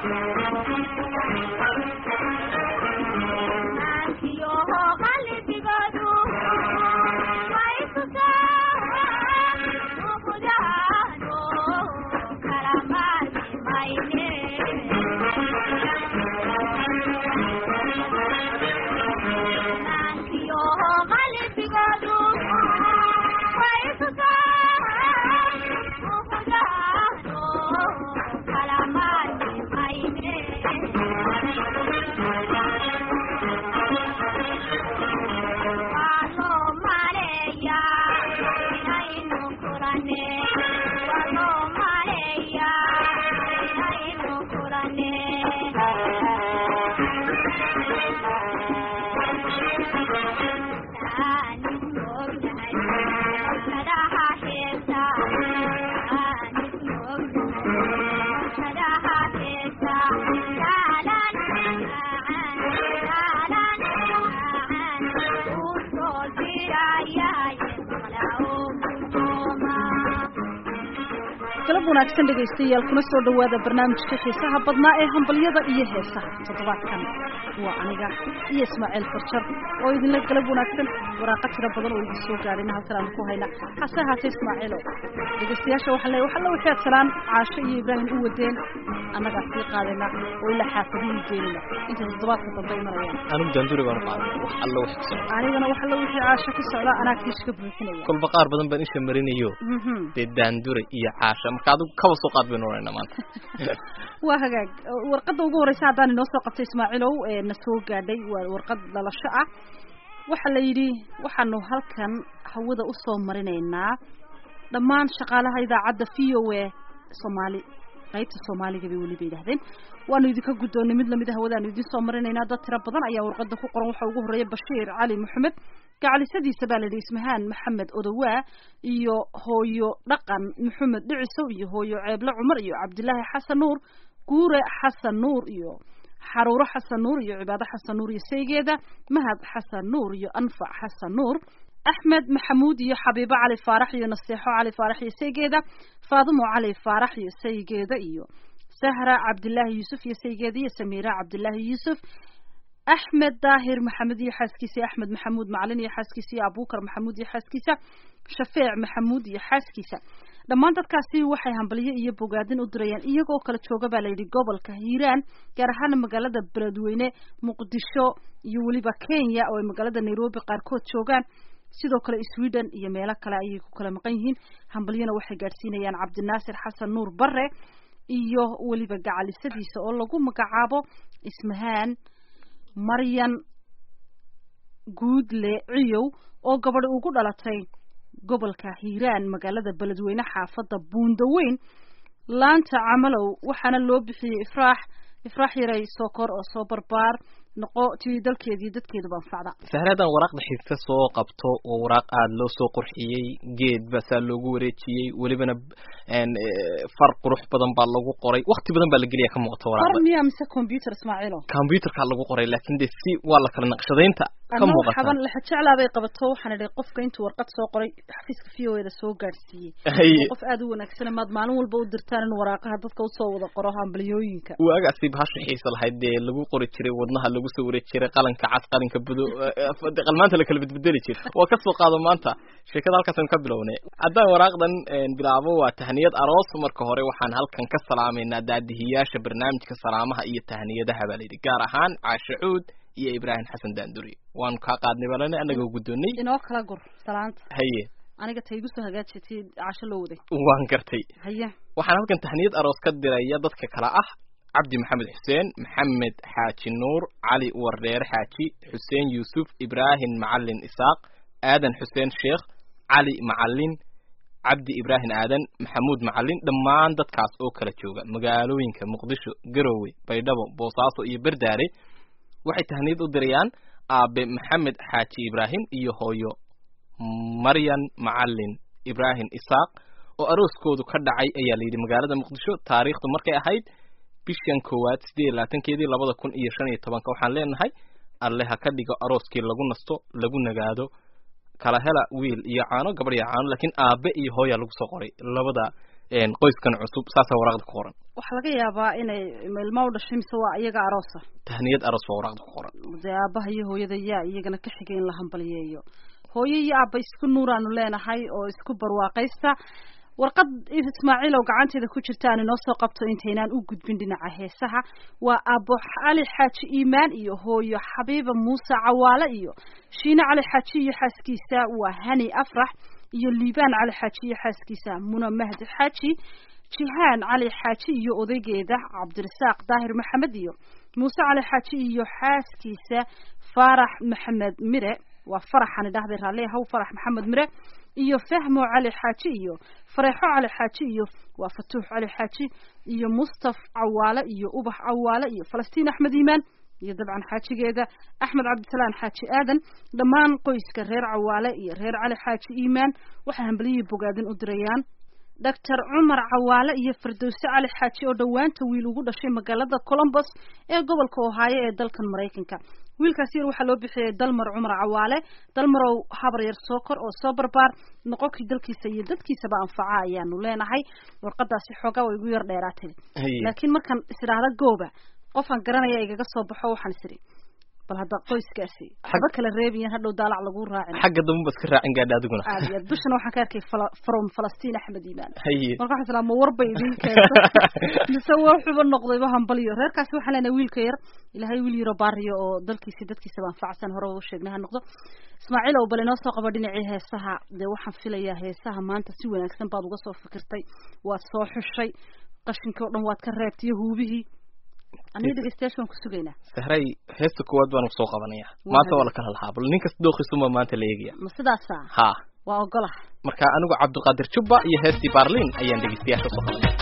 galab wanaagsan dhegaystayaal kuna soo dhawaada barnaamijka xiisaha badnaa ee hambalyada iyo heesaha toddobaadkan waa aniga iyo ismaaciil farjar oo idinla galab wanaagsan waraaqa tiro badan oo idin soo gaadhayna halkan aan ku hayna hase ahaatee ismaaciilo dhegaystayaasha waxaan leeyahay waxalla wixii aad salaan caasho iyo ibraahim u wadeen annagaa sii qaadayna oo ilaa xaafadihii geenina inta toddobaadka dambe imanayaan anigu jaanduri baan qaaday wax alla wax ka socda anigana waxalla wixii caasho ka socda anaa kiish ka buuxinaya kolba qaar badan baan isha marinayo Mhm. dee daandure iyo caasha marka adigu kaba soo qaad baynu oranayna maanta waa hagaag warqadda ugu horeysa haddaan inoo soo qabtay ismaaciilow ee na soo gaadhay waa warqad dhalasho ah waxaa la yidhi waxaanu halkan hawada usoo marinaynaa dhammaan shaqaalaha idaacadda v o a soomaali qaybta soomaaliga bay weliba yidhahdeen waanu idinka guddoonnay mid lamid a hawadaanu idin soo marinaynaa dad tiro badan ayaa warqadda ku qoran waxaa ugu horreeya bashiir cali maxamed gacalisadiisa baa la yidhi ismahaan maxamed odowaa iyo hooyo dhaqan maxamed dhicisow iyo hooyo ceeble cumar iyo cabdilaahi xasan nuur guure xasan nuur iyo xaruuro xasan nuur iyo cibaado xasan nuur iyo saygeeda mahad xasan nuur iyo anfac xasan nuur axmed maxamuud iyo xabiibo cali faarax iyo naseexo cali faarax iyo saygeeda faadumo cali faarax iyo saygeeda iyo sahra cabdilaahi yuusuf iyo saygeeda iyo samiira cabdilaahi yuusuf axmed daahir maxamed iyo xaaskiisa iyo axmed maxamuud macalin iyo xaaskiisa iyo abuukar maxamuud iyo xaaskiisa shafeec maxamuud iyo xaaskiisa dhammaan dadkaasi waxay hambalyo iyo bogaadin u dirayaan iyagoo kala jooga baa layidhi gobolka hiiraan gaar ahaan magaalada beledweyne muqdisho iyo weliba kenya oo ay magaalada nairobi qaarkood joogaan sidoo kale sweden iyo meelo kale ayay ku kala maqan yihiin hambalyona waxay gaadhsiinayaan cabdinaasir xasan nuur bare iyo weliba gacalisadiisa oo lagu magacaabo ismahaan maryan guudle ciyow oo gabadhi ugu dhalatay gobolka hiiraan magaalada beledweyne xaafadda buundaweyn laanta camalow waxaana loo bixiyey ifraax ifraax yaray sokor oo soo barbaar noqo tii dalkeedii dadkeeduba anfacda sahradan waraaqda xiigta soo qabto oo waraaq aada loo soo qurxiyey geed baa saa loogu wareejiyey welibana n far qurux badan baa lagu qoray wakti badan baa la geliya ka muuqata far waraaqda miya mise computer ismaaciilo computerkaa lagu qoray laakin de si waa la kala naqshadaynta ka anna muuqata xaban lexa jeclaa bay qabato waxaan idhi qofka intuu warqad soo qoray xafiiska v o eda soo gaadhsiiyey Haye. waa qof aada u wanaagsan maad maalin walba u dirtaan in waraaqaha dadka usoo wada qoro hambalyooyinka waagaasi bahasha xiisa lahayd dee lagu qori jiray wadnaha lagu soo wareeg jiray qalanka cas qalinka budo eh, qalmaanta la kala bedbedeli jiray waa ka soo qaado maanta sheekada halkaasaan ka bilownay haddaan waraaqdan eh, bilaabo waa tahniyad aroos marka hore waxaan halkan ka salaamaynaa daadihiyaasha barnaamijka salaamaha iyo tahniyadaha baa layidhi gaar ahaan caashe cuud iyo ibraahim xasan daanduri waanu kaa qaadnay balane annagoo guddoonnay inoo kala gur salaanta haye aniga ta igu soo hagaajatay casho loo waday waan gartay haye waxaan halkan tahniyad aroos ka diraya dadka kale ah cabdi maxamed xuseen maxamed xaaji nuur cali wardeere xaaji xuseen yuusuf ibraahim macalin isaaq aadan xuseen sheekh cali macalin cabdi ibraahim aadan maxamuud macalin dhammaan dadkaas oo kala jooga magaalooyinka muqdisho garowe baydhabo boosaaso iyo berdaare waxay tahniyad u dirayaan aabe maxamed xaaji ibraahim iyo hooyo maryan macalin ibraahim isaaq oo arooskoodu ka dhacay ayaa la yidhi magaalada muqdisho taariikhdu markay ahayd bishan koowaad sideed iyo labaatankeedii labada kun iyo shan iyo tobanka waxaan leenahay alle ha ka dhigo arooskii lagu nasto lagu nagaado kala hela wiil iyo caano gabadh iyo caano laakiin aabe iyo hooyaa lagu soo qoray labada een, qoyskan cusub saasaa waraaqda ku qoran waxaa laga yaabaa inay ilma u dhashay mise waa iyaga aroosa tahniyad aroos waa waraaqda ku qoran dee aabaha iyo hooyada yaa iyagana ka xigay in la hambaliyeeyo hooyo iyo aabba isku nuuraanu leenahay oo isku barwaaqaysta warqad ismaaciil oo gacanteeda ku jirta aan inoo soo qabto intaynaan u gudbin dhinaca heesaha waa aabo cali xaaji iimaan iyo hooyo xabiiba muuse cawaale iyo shiine cali xaaji iyo xaaskiisa waa hani afrax iyo liibaan cali xaaji iyo xaaskiisa muna mahdi xaaji jihaan cali xaaji iyo odaygeeda cabdirasaaq daahir maxamed iyo muuse cali xaaji iyo xaaskiisa faarax maxamed mire waa faraxani dhahday raalli haw farax maxamed mire iyo fahmo cali xaaji iyo fareexo cali xaaji iyo waa fatuux cali xaaji iyo mustaf cawaale iyo ubax cawaale iyo falastiin axmed iimaan iyo dabcan xaajigeeda axmed cabdisalaan xaaji aadan dhammaan qoyska reer cawaale iyo reer cali xaaji iimaan waxay hambaliyihii bogaadin u dirayaan doctor cumar cawaale iyo firdowse cali xaaji oo dhowaanta wiil ugu dhashay magaalada colombos ee gobolka ohaayo ee dalkan maraykanka wiilkaas yar waxaa loo bixiyey dalmar cumar cawaale dalmarow habar yar soo kor oo soo barbaar noqonkii dalkiisa iyo dadkiisaba anfaca ayaanu leenahay warqadaasi xoogaa way igu yar dheeraatay laakiin markaan is idhaahda gooba qofaan garanaya igaga soo baxo waxaan is idhi bal hadda qoyskaasi waxba kala reebiyan hadhow daalac lagu raacin xagga dambe baad ka raacin gaadha adiguna aad iyo aad dushana waxaan ka arkay from falastiin axmed iimaan haye marka waxaan islaa ma warbay idin keento mise wuxuuba noqdayba hambaliyo reerkaasi waxaan leenahay wiilka yar ilaahay wiil yaro baariyo oo dalkiisi dadkiisaba anfacsan hore u sheegnay ha noqdo ismaaciil ow bal inoo soo qabo dhinacii heesaha dee waxaan filayaa heesaha maanta si wanaagsan baad uga soo fikirtay waad soo xushay qashinkii o dhan waad ka reebtay iyo huubihii aniga dhegeystayaasha waan ku sugaynaa sahray heesta koowaad baan soo qabanaya maanta waa la kala lahaa bal nin kasta dooqiisuma maanta la eegaya ma sidaasa ha waa ogolah marka anigu cabdiqaadir jubba iyo heestii barlin ayaan dhegeystayaasha soo qabanaya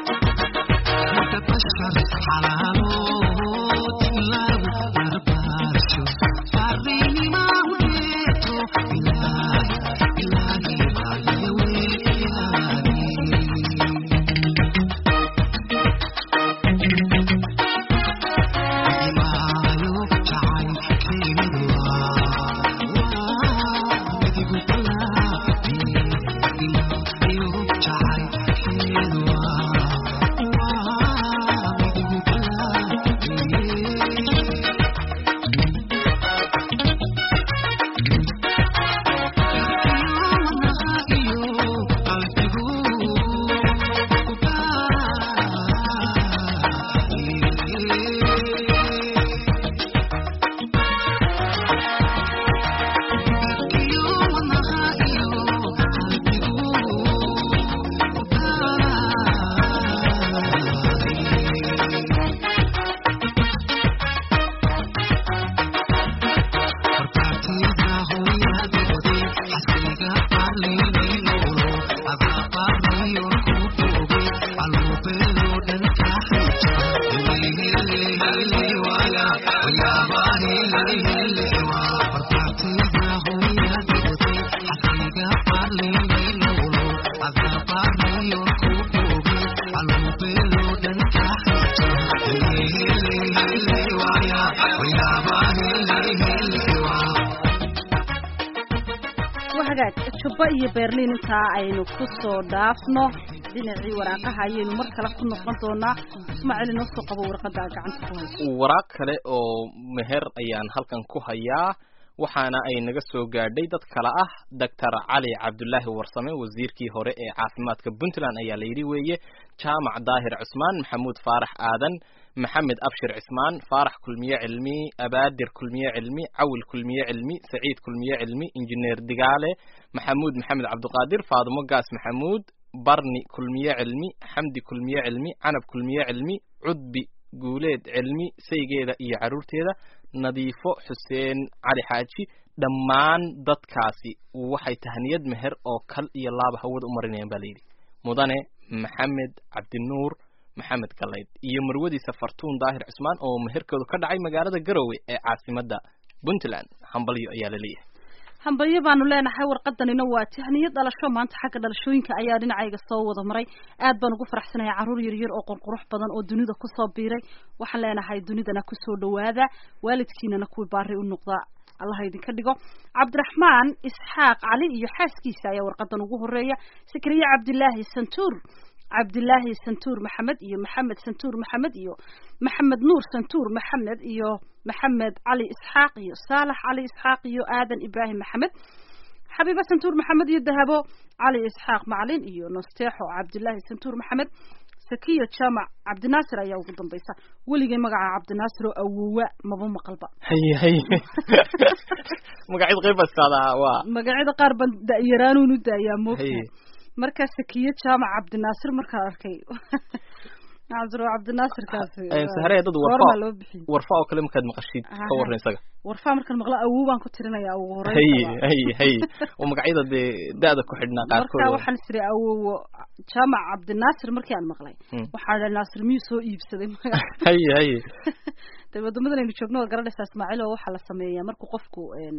jubba iyo berlin intaa aynu ku soo dhaafno dhinacii waraaqaha ayaynu mar kale ku noqon doonaa ismaaciil inoo soo qabo warqada gacanta ku hayso waraaq kale oo meher ayaan halkan ku hayaa waxaana ay naga soo gaadhay dad kale ah doctor cali cabdulaahi warsame wasiirkii hore ee caafimaadka puntland ayaa la yidhi weeye jaamac daahir cusmaan maxamuud faarax aadan maxamed abshir cismaan faarax kulmiye cilmi abaadir kulmiye cilmi cawil kulmiye cilmi saciid kulmiye cilmi injineer digaale maxamuud maxamed cabdiqaadir faadumo gaas maxamuud barni kulmiye cilmi xamdi kulmiye cilmi canab kulmiye cilmi cudbi guuleed cilmi saygeeda iyo carruurteeda nadiifo xuseen cali xaaji dhammaan dadkaasi waxay tahniyad meher oo kal iyo laaba hawada u marinayaan baa layidhi mudane maxamed cabdinuur maxamed galayd iyo marwadiisa fartuun daahir cusmaan oo meherkoodu ka dhacay magaalada garowe ee caasimadda puntland hambalyo ayaa la leeyahay hambalyo baanu leenahay warqadanina waa tahniyo dhalasho maanta xagga dhalashooyinka ayaa dhinacayga soo wada maray aad baan ugu faraxsanahay carruur yaryar oo qurqurux badan oo dunida kusoo biiray waxaan leenahay dunidana kusoo dhawaada waalidkiinana kuwii baari u noqda allah idinka dhigo cabdiraxmaan isxaaq cali iyo xaaskiisa ayaa warqadan ugu horeeya sakariye cabdilaahi santuur cabdilaahi santuur maxamed iyo maxamed santuur maxamed iyo maxamed nuur santuur maxamed iyo maxamed cali isxaaq iyo saalax cali isxaaq iyo aadan ibraahim maxamed xabiiba santuur maxamed iyo dahabo cali isxaaq macalin iyo nasteexo cabdilaahi santuur maxamed sakiya jaamac cabdinaasir ayaa ugu dambaysa weligay magaca cabdinaasir oo awowa maba maqalba haye haye magacyada qayb baa istaadaa waa magacyada qaar baan da-yaraanuun u daayaa moogta haye marka sakiya jaamac cabdinaasir markaan arkay cabdiro cabdinaasirkaasi Een, sahre dad warfa goormaa loo bixiyey warfa oo kale markaad maqashid ka Aha. warran isaga warfaa markaan maqla awow baan ku tirinayaa ugu haye horreyn haye haye oo magacyada dee da-da ku xidhnaa marka qaarkood waxaan isiri awowo jaamac cabdinaasir markii aan maqlay Hmm. waxaa dha naasir miyuu soo iibsaday magaca haye haye dee wadamadan aynu joogno waa garanaysaa ismaaciil oo waxaa la sameeyaa markuu qofku een,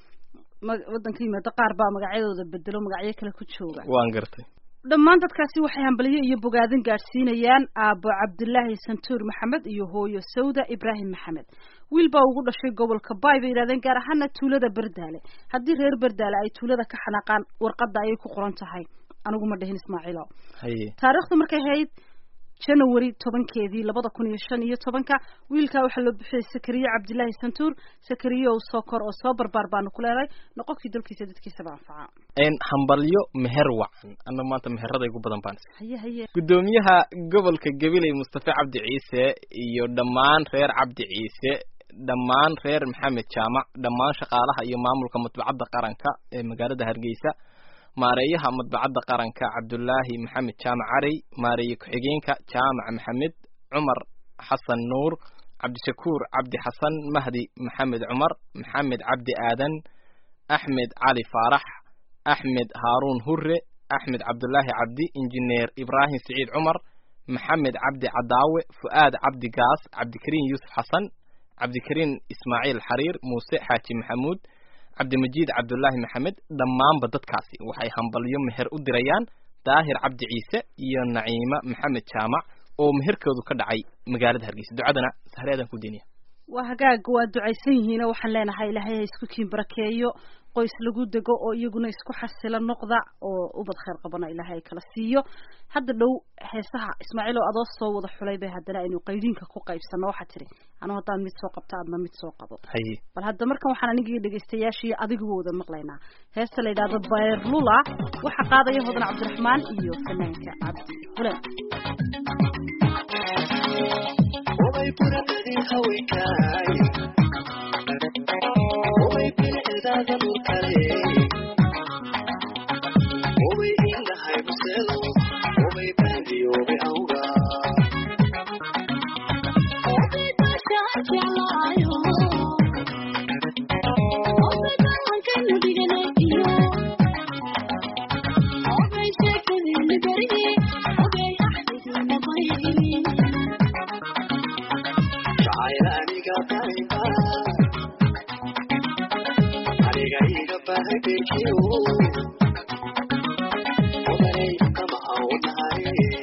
ma- wadanka yimaado qaar baa magacyadooda bedelo magacyo kale ku jooga waan gartay dhammaan dadkaasi waxay hambaliyo iyo bogaadin gaadhsiinayaan aabo cabdilaahi santuur maxamed iyo hooyo sawda ibraahim maxamed wiil baa ugu dhashay gobolka baay bay yidhahdeen gaar ahaana tuulada berdaale haddii reer berdaale ay tuulada ka xanaaqaan warqadda ayay ku qoran tahay anigu ma dhihin ismaaciilo haye taariikhdu markay ahayd janawari tobankeedii labada kun iyo shan iyo tobanka wiilkaa waxaa loo bixiyey sakariye cabdilaahi santuur sakariye oo soo kor oo soo barbaar baanu ku leedahay noqonkii dalkiisa dadkiisaba anfaca een hambalyo meher wacan anna maanta meherada igu badan baan haye haye gudoomiyaha gobolka gabiley mustafa cabdi ciise iyo dhammaan reer cabdi ciise dhammaan reer maxamed jaamac dhammaan shaqaalaha iyo maamulka madbacadda qaranka ee magaalada hargeysa maareeyaha madbacadda qaranka cabdulaahi maxamed jaamac carey maareeye ku-xigeenka jaamac maxamed cumar xasan nuur cabdishakuur cabdi xasan mahdi maxamed cumar maxamed cabdi aadan axmed cali faarax axmed haaruun hure axmed cabdulaahi cabdi injineer ibraahim siciid cumar maxamed cabdi cadaawe fu'aad cabdi gaas cabdikariin yuusuf xasan cabdikariin ismaaciil xariir muuse xaaji maxamuud cabdimajiid cabdulaahi maxamed dhammaanba dadkaasi waxay hambalyo meher u dirayaan daahir cabdi ciise iyo naciima maxamed jaamac oo meherkoodu ka dhacay magaalada hargeysa ducadana sahreedan ku deniya waa hagaag waa ducaysan yihiin oo waxaan leenahay ilaahay ha isku kiin barakeeyo qoys lagu dego oo iyaguna isku xasilo noqda oo ubad khayr qabana ilaahay kala siiyo hadda dhow heesaha ismaaciil oo adoo soo wada xulay bay haddana aynu qaydiinka ku qaybsano waxaa tiri anu haddaan mid soo qabto adna mid soo qabo haye bal hadda markan waxaan anigii dhegaystayaashii adiguba wada maqlaynaa heesta la yidhaahdo bayrlula waxaa qaadaya hodan cabdiraxmaan iyo fanaanka cabdi hulan Way buradadii haweenkaay Way bilicdaada dhulkale Way indhahay buselo Way baadiyoobe awga Jacayl aniga qayba Aniga iga bahay beekiyo Odanay kama awnahay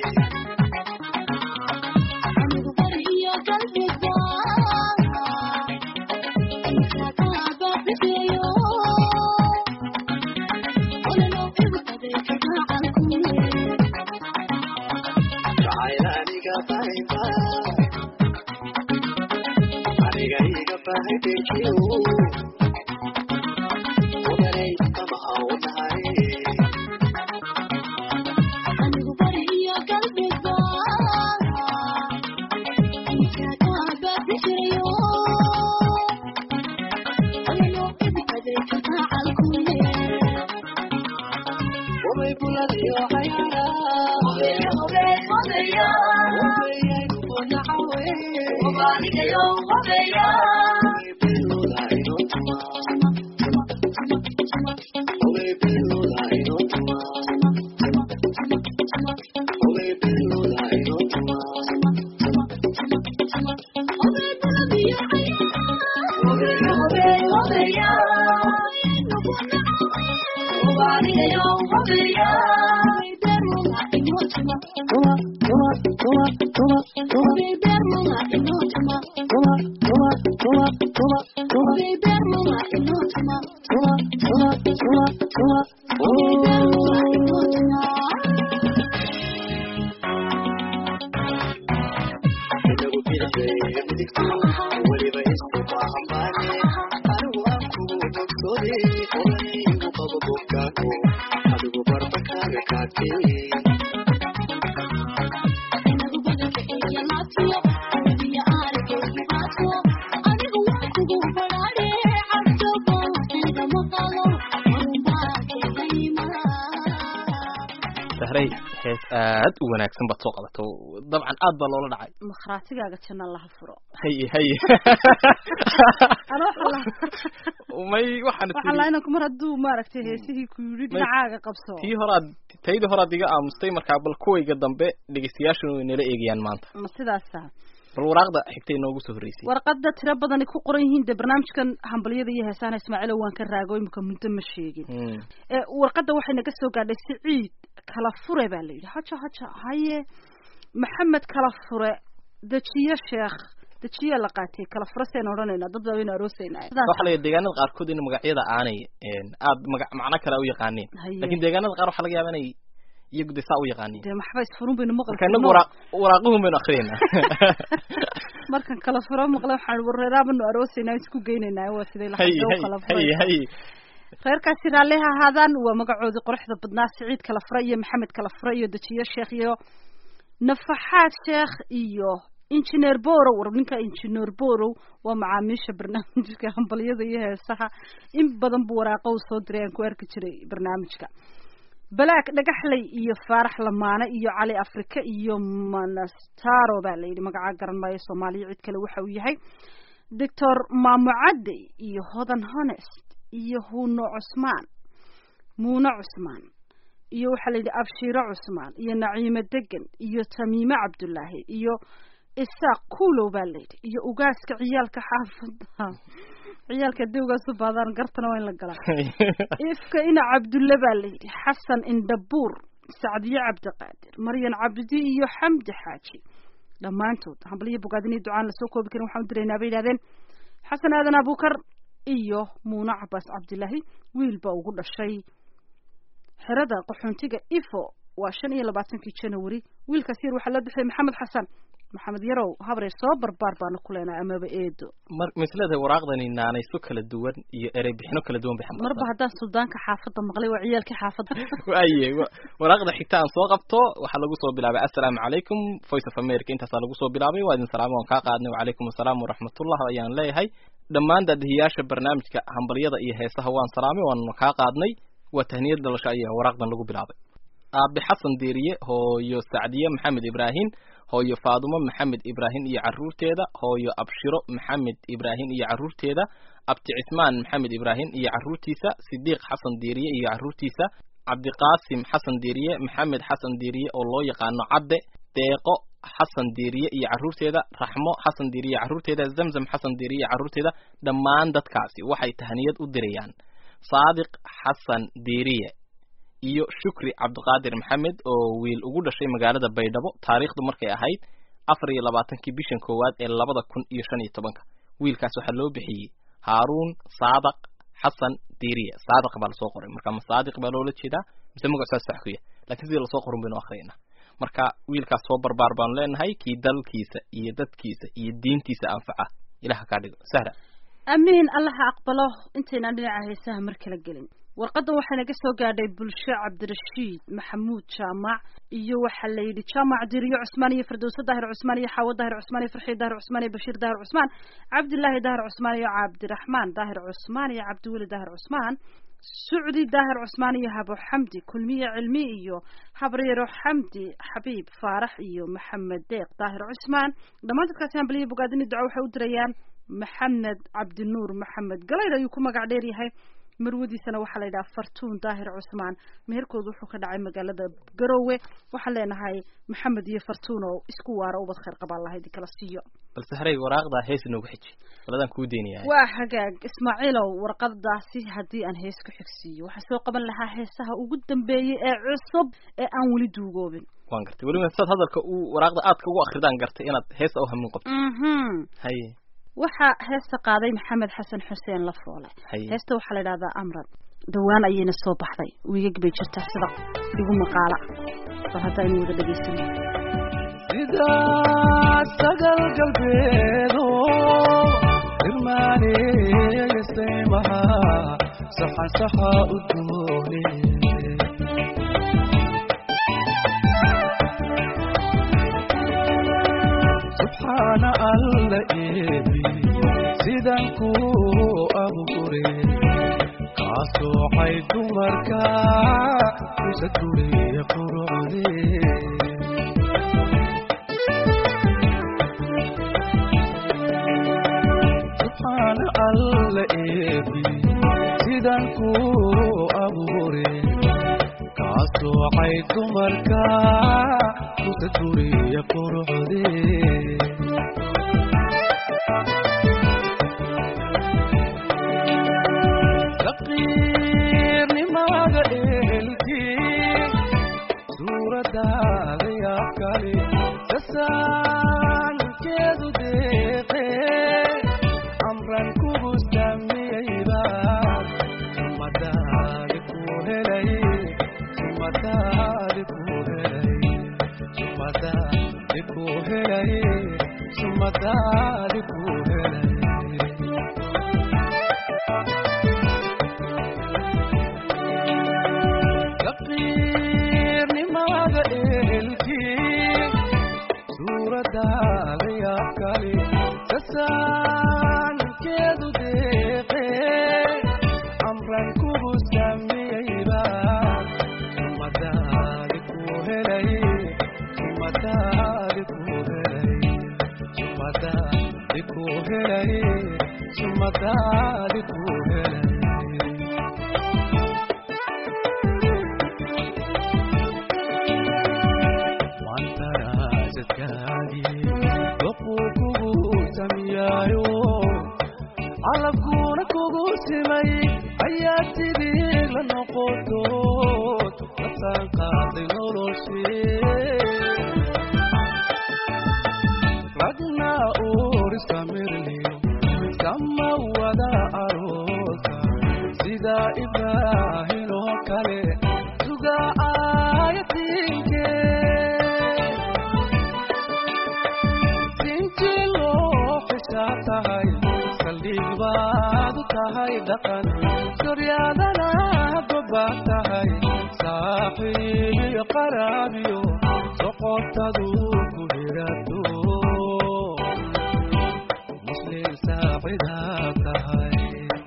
Jacayl aniga qayba Aniga iga bahay beekiyo Odanay kama awnahay Way buladiyo cayaara Way ku nacawe Way beluda inotuma Way beluda inotuma Way beluda inotuma bidixdayga midigto weliba isku baahan baane anigu aan kugu bogsoode olaygu qabo bogkaago adigu barbakaaga kaadkee sahray hees aad u wanaagsan baad soo qabato dabcan aad baa loola dhacay makhraatigaaga janna laha furo haye haye ana waxaa la may waxaan is waxaa la inanku mar hadduu maaragtay heesihii ku yidhi May- dhinacaaga qabso tii horaad taydii horaad iga aamustay markaa bal kuwayga dambe dhegeystayaashuna way nala eegayaan maanta ma sidaasa bal waraaqda xigtay inoogu soo horreysay warqada tiro badani ku qoran yihiin dee barnaamijkan hambalyada iyo heesaana ismaaciilo waan ka raago imika muddo ma sheegin Mm. ee warqadda waxay naga soo gaadhay siciid kala fure baa la yidhi haja haja haye maxamed kala fure dejiye sheekh dejiye la qaatay kala fure seen odhanaynaa dad baa waynu aroosaynaa waxaa laga deegaanada qaarkood in magacyada aanay een, aad maga macno kale u yaqaaneen Haye. laakiin deegaanada qaar waxaa laga yaaba inay iyagu de saa u yaqaaneen dee maxba isfurun baynu maqli marka inagu waraaq waraaqihun baynu akriyeynaa markan kala furo maqle waxaan wareeraabanu aroosaynaa isku geynaynaa waa siday la haye hadlo haye kala haye furay haye reerkaasi raalli ha ahaadaan waa magacoodii quruxda badnaa siciid kala fure iyo maxamed kala fure iyo dejiye sheekh iyo nafaxaad sheekh iyo injineer borow war ninka injineer borow waa macaamiisha barnaamijka hambalyada iyo heesaha in badan buu waraaqo u soo diray aan ku arki jiray barnaamijka balaag dhagaxley iyo faarax lamaane iyo cali afrika iyo manastaro baa la yidhi magacaa garan maayo soomaaliya cid kale waxa uu yahay doctor maamucadde iyo hodan honest iyo huno cusmaan muune cusmaan iyo waxaa la yidhi abshiiro cusmaan iyo naciime degan iyo tamiime cabdullaahi iyo isaaq kuulow baa la yidhi iyo ugaaska ciyaalka xaafada ciyaalka dewgaas u baadaan gartana waa in la galaa ifka ina cabdulle baa la yidhi xasan indhabuur sacdiye cabdiqaadir maryan cabdi iyo xamdi xaaji dhammaantood hambalyo bogaadin iyo ducaan lasoo koobi karin waxaan u diraynaa bay yidhahdeen xasan aadan abukar iyo muune cabaas cabdilaahi wiil baa ugu dhashay xerada qaxoontiga ifo waa shan iyo labaatankii january wiilkaas yar waxaa la bixiyay maxamed xasan maxamed yarow habree soo barbaar baana ku leenahay amaba eedo mar misleedahay waraaqdani naanayso kala duwan iyo erey bixino kala duwan bay marba xambaarsan haddaan suldaanka xaafadda maqlay waa ciyaalkii xaafadda waaye wa- waraaqda xigta aan soo qabto waxaa lagu soo bilaabay assalaamu calaykum voice of america intaasaa lagu soo bilaabay waa idin salaamo waan kaa qaadnay wacalaykum assalaam waraxmatullah ayaan leeyahay dhammaan daadihiyaasha barnaamijka hambalyada iyo heesaha waan salaamay waan kaa qaadnay waa tahniyad dhalasho ayaa waraaqdan lagu bilaabay aabe xasan deeriye hooyo sacdiye maxamed ibraahim hooyo faadumo maxamed ibraahim iyo caruurteeda hooyo abshiro maxamed ibraahim iyo caruurteeda abti cismaan maxamed ibraahim iyo caruurtiisa sidiiq xasan deeriye iyo caruurtiisa cabdiqaasim xasan deeriye maxamed xasan deeriye oo loo yaqaano cadde deeqo xasan deeriye iyo caruurteeda raxmo xasan deeriye caruurteeda zamzam xasan deeriye iyo caruurteeda dhammaan dadkaasi waxay tahniyad u dirayaan saadiq xasan deeriye iyo shukri cabdiqaadir maxamed oo wiil ugu dhashay magaalada baydhabo taariikhdu markay ahayd afar iyo labaatankii bishan koowaad ee labada kun iyo shan iyo tobanka wiilkaas waxaa loo bixiyey haaruun saadaq xasan diiriye saadaq baa lasoo qoray marka ma saadiq baa loola jeedaa mise magac saas sax ku yahay laakiin sidii lasoo qorin baynu akhriyayna marka wiilkaas soo barbaar baanu leenahay kii dalkiisa iyo dadkiisa iyo diintiisa anfaca ilaha kaa dhigo sahra amiin allaha aqbalo intaynaan dhinaca heesaha mar kala gelin warqadan waxaa naga soo gaadhay bulsho cabdirashiid maxamuud jaamac iyo waxaa la yidhi jaamac diriyo cusmaan iyo firdowse daahir cusmaan iyo xaawo daahir cusmaan iyo farxiid daahir cusmaan iyo bashiir daahir cusmaan cabdilaahi daahir cusmaan iyo cabdiraxmaan daahir cusmaan iyo cabdiweli daahir cusmaan sucdi daahir cusmaan iyo habo xamdi kulmiye cilmi iyo habaryaro xamdi xabiib faarax iyo maxamed deeq daahir cusmaan dhammaan dadkaasi hambaliyo bogaadini duco waxay u dirayaan maxamed cabdinuur maxamed galayr ayuu ku magac dheer yahay marwadiisana waxaa la yidhaha fartuun daahir cusmaan meherkoodu wuxuu ka dhacay magaalada garowe waxaan leenahay maxamed iyo fartuun oo isku waara ubad khayr qabaan lahayd kala siiyo balse haray waraaqdaa hees inoogu xiji baladaan kuu deynayaa waa hagaag ismaaciilow warqadaasi haddii aan hees ku xigsiiyo waxaan soo qaban lahaa heesaha ugu dambeeyey ee cusub ee aan weli duugoobin waan gartay weliba saad hadalka uu waraaqda aadka ugu akridaan gartay inaad heesa u hamin qabto mhm haye waxaa heesta qaaday maxamed xasan xuseen lafoole haye heesta waxaa la yidhahdaa amran dhawaan ayayna soo baxday wiigag bay jirtaa sida igu maqaala bal hadda aynu wada dhegaysano sida sagal galbeedo irmaaneeyasaymaha saxan saxa u doone subxaana alla eebi sidan ku abure kaasooxay dumarka isa duriye qurucde subxaana alla eebi sidan ku abure kaasooxay dumarka isa duriye qurucde faqiirnimada ehelkii suuradaada yaa kale sasaankeedu deeqe amran kugu samiyeyba sumadaadi ku helay sumadaadi ku helay sumadaadi ku helay sumadaadi ku helay faqiirnimada ehelkii suuradaada yaa kale sasaankeedu deeqe amran kugu samiyeyba sumadaadi ku helay sumadaadi ku helay sumadaadi ku helay sumadaadi ku helay wantaraasadkaagii doquu kugu samiyaayo calabkuuna kugu simay ayaa sidii la noqotood kasaan qaaday noloshee ragna uuriska mirliyo sama wada aroosa sida ibraahin oo kale suga aayatiinke sinjiloo xishaa tahay saldhig baad u tahay dhaqan suryaadana gobaad tahay saaxiibiyo qaraabiyo soqotadu ku hirato muslim saacidaa tahay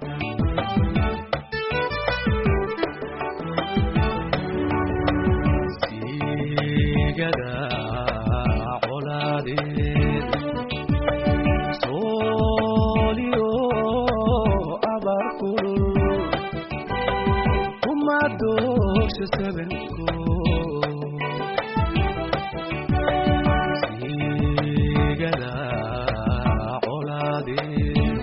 siigada colaadeed sooliyo abaar kulul kuma doogsho sabanko siigada colaadeed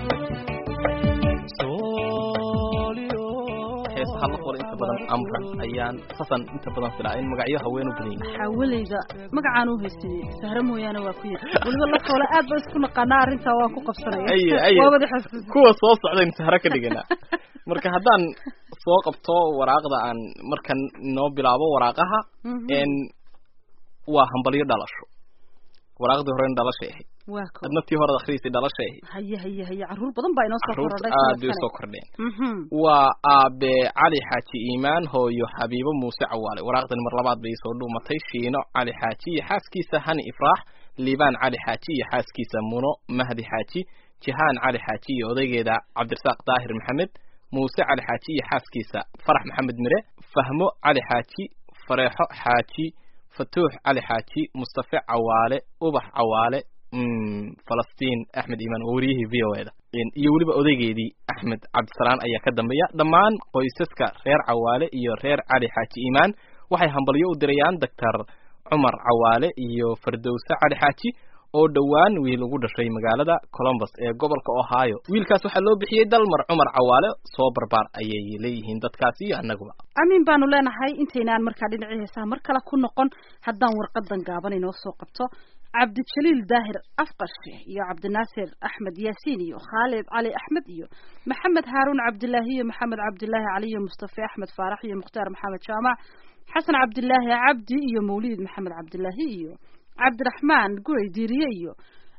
sooliyo heesaha la qoray inta badan amran ayaan sasan inta badan filaa in magacyo haween u badan yihiin xaawalayda magacaan u haystay sahre mooyaane waa ku yiri weliba la koole aad ba isku naqaanaa arrintaa waan ku qabsanaya aye aye waa wada xasuusin kuwa soo socdayn sahro ka dhiganaa marka haddaan soo qabto waraaqda aan markan noo bilaabo waraaqaha Mhm. n waa hambalyo dhalasho waraaqdii horena dhalashay ahayd waa ko adna tii horeda akhriisay dhalashay ahayd haye haye haye carruur badan baa inoo soo carruurta korodhay aad bay sanadkani. usoo kordheen Mhm. waa aabe cali xaaji iimaan hooyo xabiibo muuse cawaale waraaqdan mar labaad bay soo dhuumatay shiino cali xaaji iyo xaaskiisa hani ifraax liibaan cali xaaji iyo xaaskiisa muno mahdi xaaji jihaan cali xaaji iyo odaygeeda cabdirasaaq daahir maxamed muuse cali xaaji iyo xaaskiisa farax maxamed mire fahmo cali xaaji fareexo xaaji fatuux cali xaaji mustafe cawaale ubax cawaale mm, falastiin axmed iimaan oo wariyihii v o e da iyo weliba odaygeedii axmed cabdisalaan ayaa ka dambeeya dhammaan qoysaska reer cawaale iyo reer cali xaaji iimaan waxay hambalyo u dirayaan doctor cumar cawaale iyo fardowse cali xaaji oo dhowaan wiil ugu dhashay magaalada columbus ee gobolka ohio wiilkaas waxaa loo bixiyey dalmar cumar cawaale soo barbaar ayay leeyihiin dadkaas iyo annaguba amiin baanu leenahay intaynaan markaa dhinacii heesaha mar kale ku noqon haddaan warqadan gaaban inoo soo qabto cabdijaliil daahir afqarshe iyo cabdinaasir axmed yaasiin iyo khaalid cali axmed iyo maxamed haaruun cabdilaahi iyo maxamed cabdilaahi cali iyo mustafe axmed faarax iyo mukhtaar maxamed jaamac xasan cabdilaahi cabdi iyo mawlid maxamed cabdilaahi iyo cabdiraxmaan guray diiriye iyo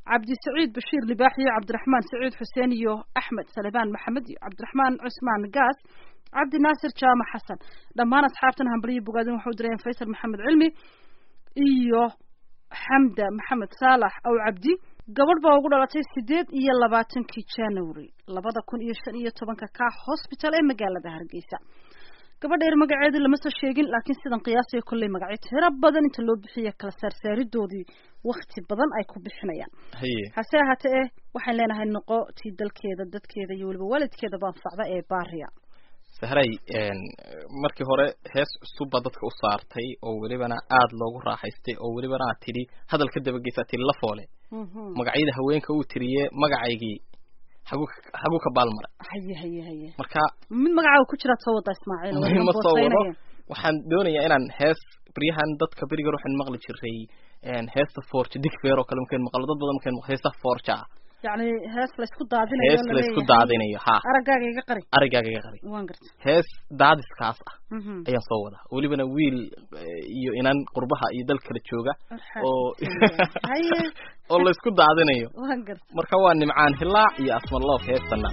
cabdi saciid bashiir libaax iyo cabdiraxmaan saciid xuseen iyo axmed salebaan maxamed iyo cabdiraxmaan cusmaan gaas cabdi naasir jaamac xasan dhammaan asxaabtan hambaliyo bogaadin waxau dirayeen faysal maxamed cilmi iyo xamda maxamed saalax aw cabdi gabadh baa ugu dhalatay sideed iyo labaatankii january labada kun iyo shan iyo tobanka ka hosbital ee magaalada hargeysa gabadha yar magaceedii lama soo sheegin laakiin sidan qiyaasaya kolley magacyo tiro badan inta loo bixiya kala saarsaaridoodii wakti badan ay ku bixinayaan haye hase ahaatee eh waxaan leenahay noqo tii dalkeeda dadkeeda iyo weliba waalidkeeda baanfacda ee baariya sahray een, markii hore hees cusubba dadka u saartay oo welibana aada loogu raaxaystay oo welibana aad tidhi hadal ka dabageysa tidhi la foole magacyada haweenka uu tiriye magacaygii xaguu ka- xaguu ka baalmaray haye haye haye marka mid magacaaga ku jiraad soo wadaa ismaaciil waa ma soo wado boosaynaya. waxaan doonayaa inaan hees baryahan dadka berigar waxaan maqli jiray een, heesta forja digfeer oo kale markaan maqlo dad badan markaan maqlo heesta forja ah yacni hees laysku daadinayo hees laysku laleeyahay. daadinayo ha araggaaga iga qari arigaaga iga qari waan garta hees daadiskaas ah Mhm. ayaan soo wadaa welibana wiil eh, iyo inan qurbaha iyo dal kala jooga oo haye oo laysku daadinayo waan garta marka waa nimcaan hilaac iyo asmaloof heestana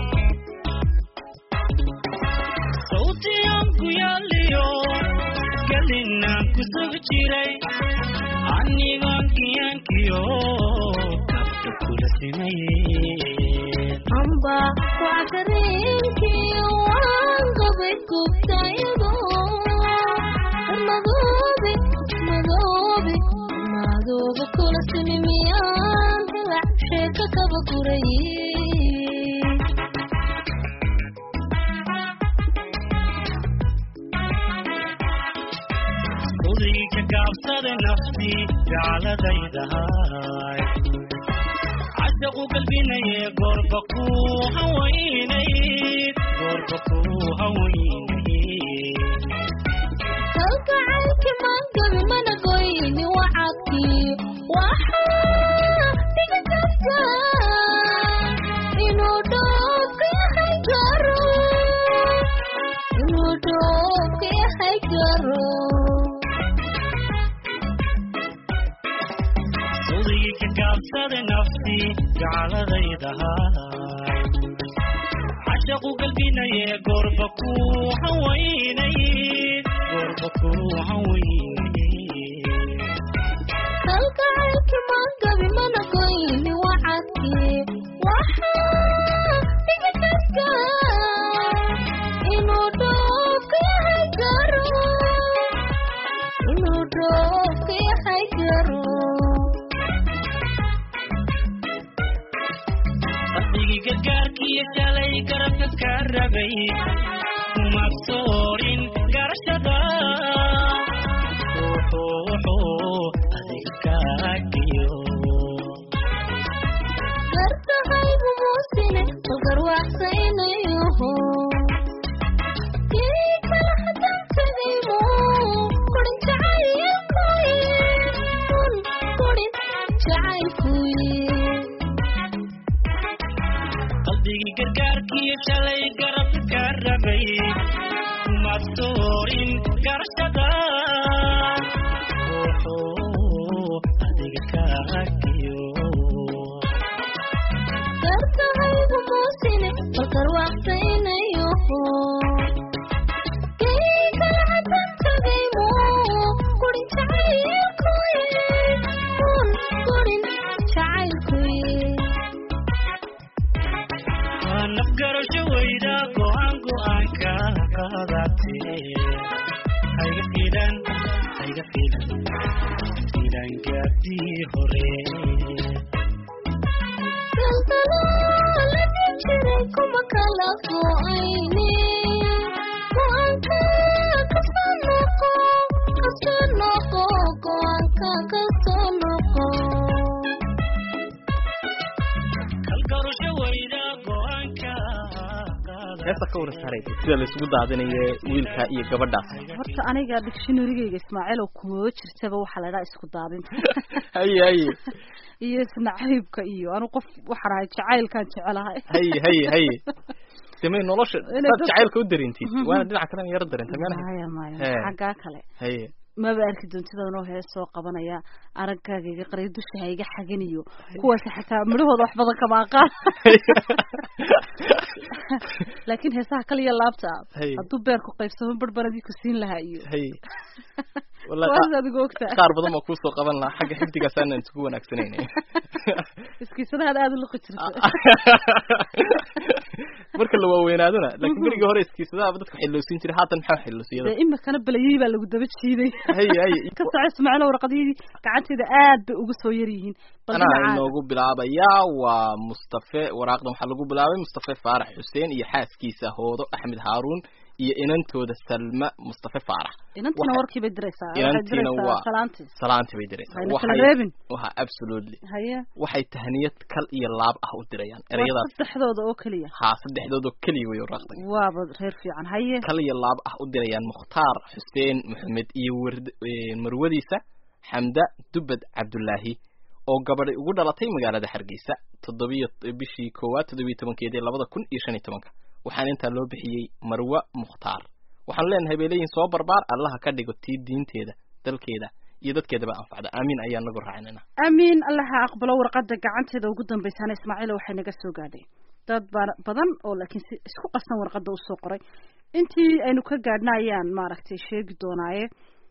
sawtiyan ku yaaliyo gelinaan ku sug jiray anigoon kiyankiyo kabta kula simayeen amba wacdareenkii waan qabay gubtayado madoobe madoobe madoobe kula simi miyaan hilac sheeka kaba guray udayga gaabsada nafti jacladaydahay cashaqu galbinaye goorba ku hawaynayd goorba ku hawaynayd kalgacalki maangabi mana goyni wacadkii waxaa dhiga karta inuu dhoobka yahay garo inuu dhoobka yahay garo udayga gaabsada nafti jacladaydahay cashaqu galbinaye goorba ku hawaynayd goorba ku hawaynayd kalgacalki maangabi mana goyni wacadkii waxaa dhiga karta inuu dhoobka yahay garo inuu dhoobka yahay garo qalbigii gargaarkiiyo shalay garabka ka rabay kuma soorin garashada wuxuu wuxuu adiga kaagiyo gartahaygu muusine bagarwaaqsaynayoho kii kala hadan tagaymo kurin jacaylkuye kun kurin jacaylkuye qalbigii gargaarkiiyo shalay garabka ka rabay kuma soorin garashada wuxuu adiga kaagiyo gartahaygu muusine bagarwaaqsaynayoho kii kala hadan tagaymo kurin jacaylkuye kun kurin jacaylkuye waa nafgarasho weyda go-aan go-aanka qaadate hayga filan hayga filan filan gaabdii hore galgalaaladi jiray kuma kala go'ayne go'aanka kasoo noqo kasoo noqo go'aanka kasoo noqo kalgarasho weyda go-aanka qaadate heesta ka waran sahray sida laysku daadinayo wiilka iyo gabadhaas horta aniga dictionarygayga ismaaciil oo kumaba jirtaba waxaa la idhaha isku daadinta haye haye iyo isnacaybka iyo anu qof waxaan ahay jacaylkaan jecelahay haye haye haye samey nolosha Inay saad dadka- jacaylka u dareentid Mhm. waana dhinaca kalena yaro dareenta meelaha maya maya He. xaggaa kale haye maba arki doontida anoo hees soo qabanaya araggaaga iga qariyo dusha ha iga xaginiyo kuwaasi xataa midhahooda wax badan kama aqaan laakiin heesaha kaliya laabta ah Hay. hadduu beerku qaybsamo barbaradii ku siin lahaa iyo hay wallahi waas qa- adigu ogtaa qaar badan baa kuusoo qaban lahaa xagga xifdigaas aanan isugu wanaagsanayna iskiisadahaad aada u liqi jirta marka la waaweynaadona laakiin berigii hore iskiisadaaba dadka xilloosiin jiray haatan maxaa xilloosiyada dee imikana belayey baa lagu daba jiiday hay hay ka soco ismaaciilo warqadiyadii gacanteeda aad bay uga soo yar yihiin bal anaa dhinacaada. inoogu bilaabayaa waa mustafe waraaqdan waxaa lagu bilaabay mustafe faarax xuseen iyo xaaskiisa hoodo axmed haaruun iyo inantooda salma mustafe faarax inantiina Waxa- warkii bay diraysaa waxay inantiina diraysaa waa- salaantii salaantii bay diraysaa hayna kala waxay reebin waxa absolutely haye waxay tahniyad kal iyo laab ah u dirayaan waa ereyadaas saddexdooda oo keliya haa saddexdoodoo keliya way waraaqdan waaba reer fiican haye kal iyo laab ah u dirayaan mukhtaar xuseen maxamed iyo ward eh, marwadiisa xamda dubad cabdullaahi oo gabadhay ugu dhalatay magaalada hargeysa toddobiyo bishii koowaad toddobiyo tobankeedii labada kun iyo shan iyo tobanka waxaana intaa loo bixiyey marwa mukhtaar waxaanu leenahay bay leeyihin soo barbaar allaha ka dhigo tii diinteeda dalkeeda iyo dadkeedaba anfacda aamiin ayaa nagu raacinana amiin allaha aqbalo warqada gacanteeda ugu dambeysana ismaaciil waxay naga soo gaadhay dad ba- badan oo laakiin si isku qasan warqada usoo qoray intii aynu ka gaadhna ayaan maaragtay sheegi doonaaye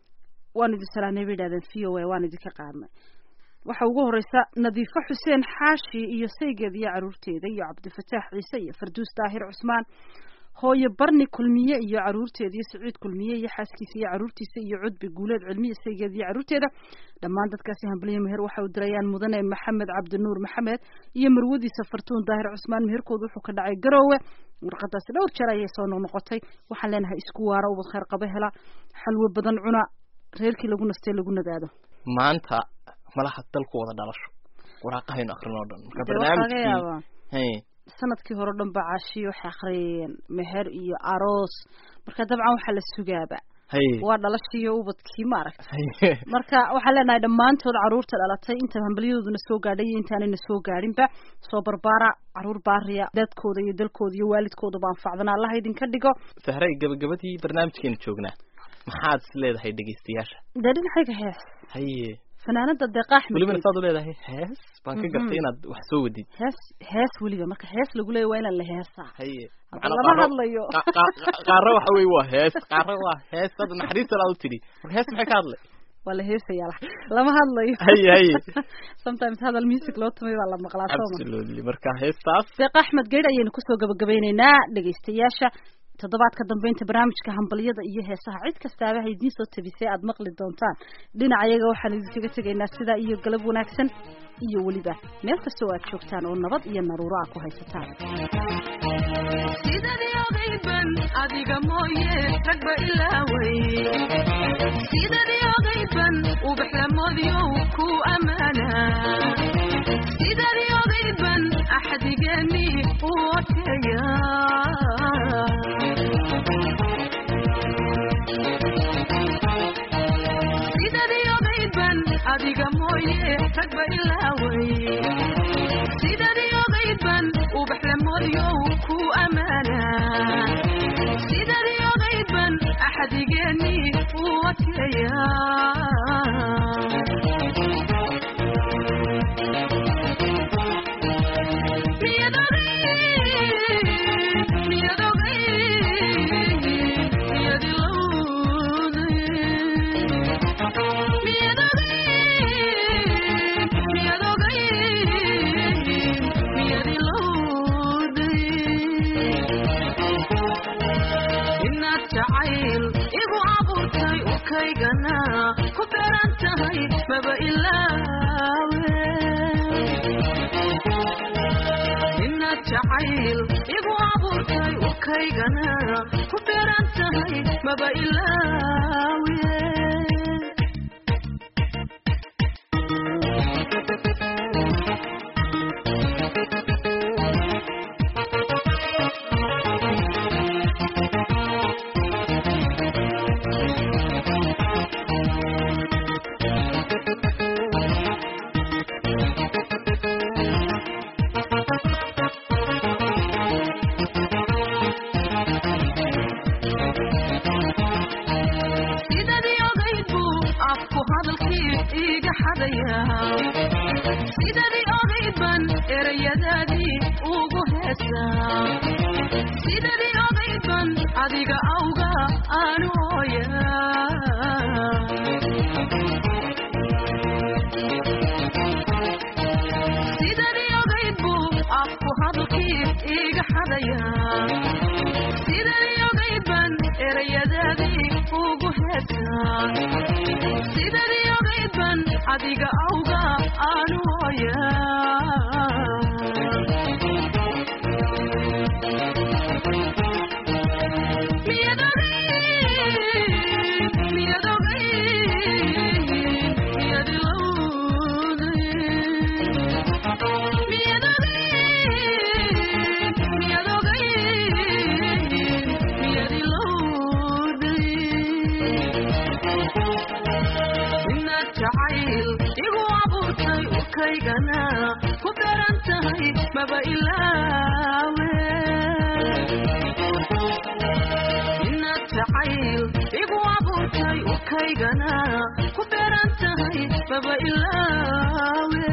waan idin salaamay bay yidhahdeen v o a waan idinka qaadnay waxa ugu horeysa nadiifo xuseen xaashi iyo saygeeda iyo caruurteeda iyo cabdifataax ciise iyo farduus daahir cusmaan hooyo barni kulmiye iyo caruurteeda iyo saciid kulmiye iyo xaaskiisa iyo caruurtiisa iyo cudbi guuleed cilmiya saygeeda iyo caruurteeda dhammaan dadkaasi hambaliyo meher waxay u dirayaan mudane maxamed cabdinuur maxamed iyo marwadiisa fartuun daahir cusmaan meherkooda wuxuu ka dhacay garoowe warqadaasi dhowr jeer ayay soo noqnoqotay waxaan leenahay isku waara ubad khayr qaba hela xalwo badan cuna reerkii lagu nastee lagu nagaado maanta malaha dalku wada dhalasho waraaqahaynu akrin oo dhan marka dee waxaa laga barnaamijkii yaabaa hey sanadkii hore o dhan ba caashiyo waxay akhriyeen meher iyo aroos marka dabcan waxaa la sugaaba hey waa dhalashii ubadkii maaragta hey marka waxaan leenahay dhammaantood caruurta dhalatay inta hambalyadooduna soo gaadhay iyo intaanayna soo gaadhinba soo barbaara caruur baariya dadkooda iyo dalkooda iyo waalidkoodaba anfacdana allaha idinka dhigo sahray gabagabadii barnaamijkeenu joognaa maxaad is leedahay dhegeystayaasha dee dhinacayga hees haye fanaanada deeqa axmed welibana saad u leedahay hees baan ka gartay inaad wax soo wadid hees hees weliba marka hees lagu leeya waa inaan la heesaa haye Hadda macnaa lama qaaro- hadlayo. qa- qa- qa- qaaro waxa weye waa hees qaaro waa hees dad naxariista laad u tidhi marka hees maxay ka hadlay waa la heesaya la- lama hadlayo haye haye sometimes hadal music loo tumay baa la maqlaa sooma absolutely marka heestaas deeq axmed geydh ayaynu kusoo gabagabeyneynaa dhegaystayaasha toddobaadka dambeynta barnaamijka hambalyada iyo heesaha cid kastaaba ha idiin soo tabisay aad maqli doontaan dhinaca iyaga waxaan idinkaga tegaynaa sidaa iyo galab wanaagsan iyo weliba meel kastoo aad joogtaan oo nabad iyo naruuro ah ku haysataan sidadii ogayban adiga mooye ragba ilaaway sidadii ogayban ubaxlamoodyow ku ammaana sidadii ogayban axdigeeni u oteeya sidadii ogayban adiga mooye ragba ilaaway sidadii ogayban ubaxlamoodyow ku ammaana sidadii ogayban axdigeeni u oteeya inaad jacayl igu abuurtay ukaygana ku beeran tahay maba ilaawe inaad jacayl igu abuurtay ukaygana ku beeran tahay maba ilaawe sidadii erayadaadii ugu heesaa sidadii odaydban adiga awga aanu hooyaa sidadii ogayd buu afku hadalkii iga xadayaa sidadii ogayd ban erayadaadii ugu heesaa sidadii ogayd ban adiga awga aanu hooyaa inaad jacayl igu abuurtay ukaygana ku daran tahay maba ilaawe inaad jacayl igu abuurtay ukaygana ku daran tahay maba ilaawe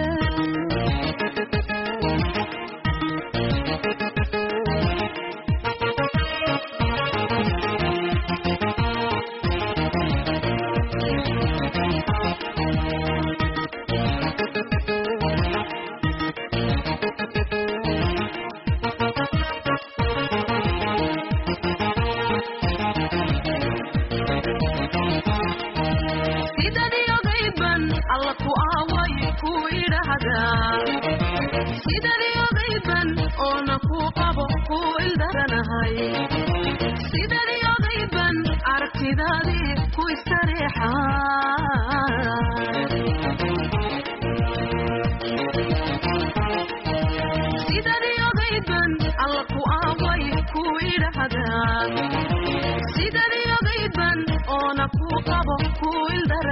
sidadii ogaydban alla ku aaway ku idhaahdaa sidadii ogaydban oona ku qabo ku ildaranahay sidadii ogaydban aragtidaadii ku istareexaa sidadii ogaydban alla ku aaway ku idhaahdaa sidadii ogaydban oona ku qabo ku ildara